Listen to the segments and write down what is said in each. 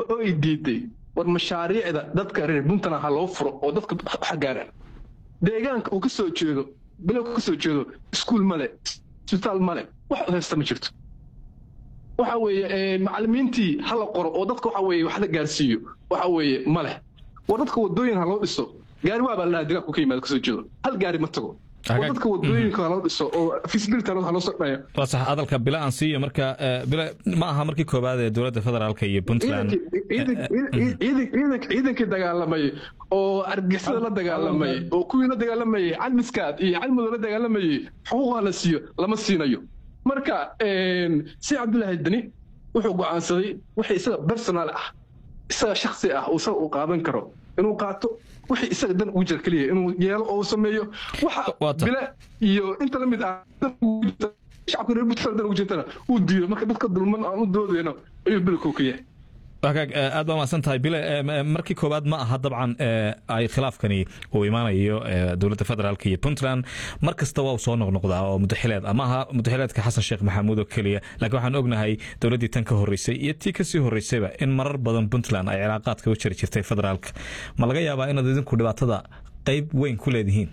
oo ay diiday war mashaariicda dadka reer puntland ha loo furo oo dadka waxa gaaraan deegaanka uu ka soo jeedo bilowka ka soo jeedo iskuul male isbitaal male wax haysta ma jirto waxa weeye macallimiintii ha la qoro oo dadka waxa weeye wax la gaarsiiyo waxa weeye ma leh war dadka wadooyin ha loo dhiso gaari waa baa la dhahaa deegaanku ka yimaado kasoo jeedo hal gaari ma tago oo dadka wadooyinka ha loo dhiso oo feasibility ha loo soo dhayo waa sax hadalka bila aan siiyo marka bila ma aha markii koobaad ee dowladda federaalka iyo puntland ciidankii dagaalamayay oo argixisada la dagaalamayay oo kuwii la dagaalamayay calmiskaad iyo calmudo la dagaalamayay xuquuqa la siiyo lama siinayo marka si cabdullaahi deni wuxuu go'aansaday wixii isaga personal ah isaga shaksi ah uu isaga uu qaadan karo inuu qaato wixii isaga dan ugu jira keliya inuu yeelo oo sameeyo waxa bile iyo inta la mid ah shacabka reer puntland dan ugu jirtana uu diido marka dadka dulman aan u doodayno ayuu bilku ka yahay wagaag aad baa mahadsan tahay bile markii koowaad ma aha dabcan ay khilaafkani uu imaanayo dowladda federaalka iyo puntland mar kasta waa uu soo noqnoqdaa oo mudaxileed ama aha mudaxileedka xasan sheekh maxamuud oo keliya laakiin waxaan ognahay dowladdii tan ka horreysay iyo tii kasii horreysayba in marar badan puntland ay cilaaqaadka u jiri jirtay federaalka ma laga yaabaa inaad idinku dhibaatada qayb weyn ku leedihiin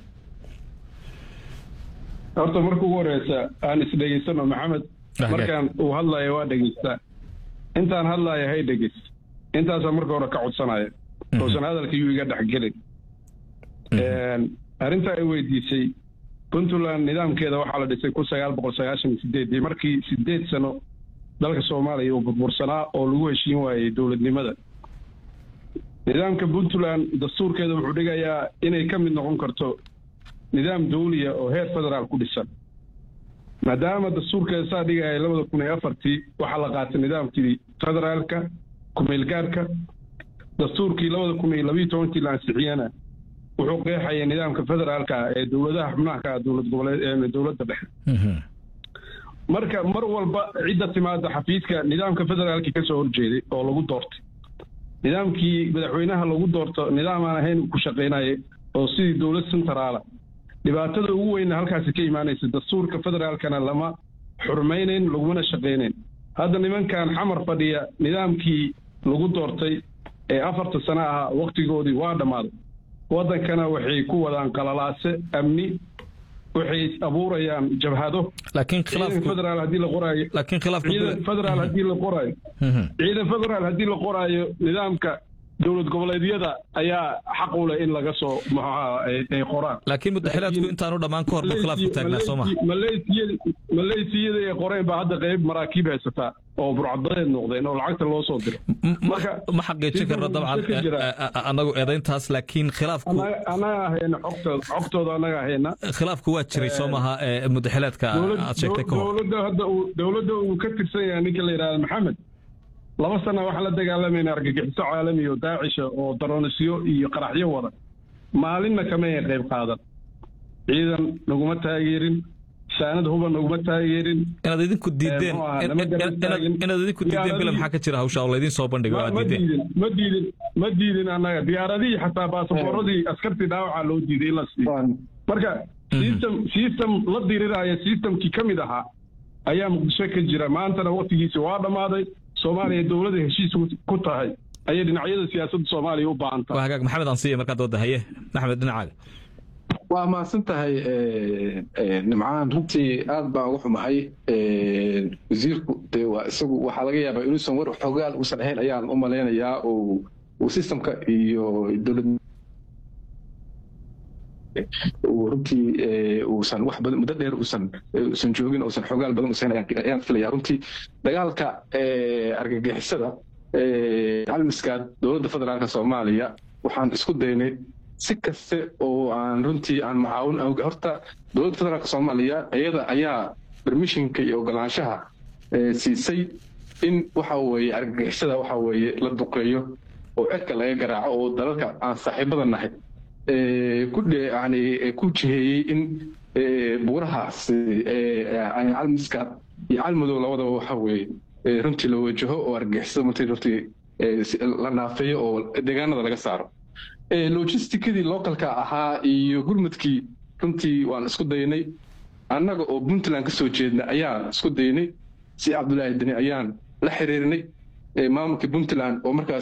horta marka ugu horeysa aan isdhegeysano maxamed markaan uu hadlayo waa dhegeystaa intaan hadlaaya hay dhegeys intaasaa marka hore ka codsanaya uusan hadalka yuu iga dhexgelin arrintaa ay weydiisay puntland nidaamkeeda waxaa la dhisay kun sagaal boqol sagaashan iyo sideedii markii sideed sano dalka soomaaliya uu burbursanaa oo lagu heshiin waayey dowladnimada nidaamka puntland dastuurkeeda wuxuu dhigayaa inay ka mid noqon karto nidaam dawliya oo heer federaal ku dhisan maadaama dastuurkeeda saa dhigaya labada kun iyo afartii waxaa la qaatay nidaamkii federaalka kumeelgaarka dastuurkii labada kun iyo labiyo tobankii la ansixiyana wuxuu qeexaya nidaamka federaalka ee dowladaha xubnaha ka dowlad goboleed dowladda dhexe marka mar walba cidda timaada xafiiska nidaamka federaalka kasoo horjeeday oo lagu doortay nidaamkii madaxweynaha lagu doorto nidaam aan ahayn ku shaqaynaya oo sidii dowlad centraala dhibaatada ugu weyna halkaasi ka imaanaysa dastuurka federaalkana lama xurmaynayn lagumana shaqaynayn hadda nimankan xamar fadhiya nidaamkii lagu doortay ee afarta sano ahaa wakhtigoodii waa dhammaaday waddankana waxay ku wadaan qalalaase amni waxay abuurayaan jabhado laakiin khilaafku federaal haddii la qoraayo laakiin khilaafku ciidan federaal haddii la qoraayo ciidan federaal haddii la qoraayo nidaamka dowlad goboleedyada ayaa xaq u leh in laga soo maxaa ay qoraan laakiin mudaxilaadku intaanu dhammaan ka hor buu khilaafku taagnaa soo maha maleysiyada ay qoreen baa hadda qayb maraakiib haysataa oo burcadadeed noqdeen oo lacagta loo soo diray ma xaqiijin karno dabcan anagu eedayntaas laakiin khilaafku anaga ahayna xogtooda xogtooda anaga ahayna khilaafku waa jiray soo maha mudaxilaadka aad sheegtay ka hor dowladda hadda uu dowladda uu ka tirsan yahay ninka la yidhahda maxamed laba sana waxaan la dagaalamayna argagixiso caalami oo daacisha oo daronisyo iyo qaraxyo wada maalinna kama ay qayb qaadan ciidan naguma taageerin saanad huba naguma taageerin inaad idinku diideen inaad idinku diideen bila maxaa ka jira hawsha oo laydin soo bandhigo aad diideen ma diidin ma diidin annaga diyaaradihii xataa baasaboorradii askartii dhaawacaa loo diiday in la siiyo marka system system la diriraya systemkii ka mid ahaa ayaa muqdisho ka jira maantana waktigiisi waa dhammaaday soomaaliya dowladda heshiis ku tahay ayay dhinacyada siyaasadda soomaaliya u baahan tahay waa hagaag maxamed aan siiya markaa dooda haye maxamed dhinacaaga waa mahadsan tahay nimcaan runtii aad baan uga xumahay wasiirku dee waa isagu waxaa laga yaabaa inuusan war xogaal uusan ahayn ayaan u malaynayaa oo uu systemka iyo dowlad runtii uusan wax badan muddo dheer uusan uusan joogin uusan xogaal badan uusan ayaan filaya runtii dagaalka argagixisada calmiskaad dowladda federaalka soomaaliya waxaan isku daynay si kaste oo aan runtii aan macaawin horta dowladda federaalka soomaaliya iyada ayaa permissionka iyo ogolaanshaha siisay in waxa weeye argagixisada waxa weeye la duqeeyo oo cirka laga garaaco oo dalalka aan saaxiibada nahay yani ku jiheeyey in buurahaas calmiskaad iyo calmadow labadaba waxa weeye runtii la wajaho oo argagixisada martii runtii la naafeeyo oo deegaanada laga saaro logisticadii localka ahaa iyo gurmadkii runtii waan isku daynay annaga oo puntland ka soo jeedna ayaan isku daynay si cabdullaahi deni ayaan la xiriirnay maamulka puntland oo markaas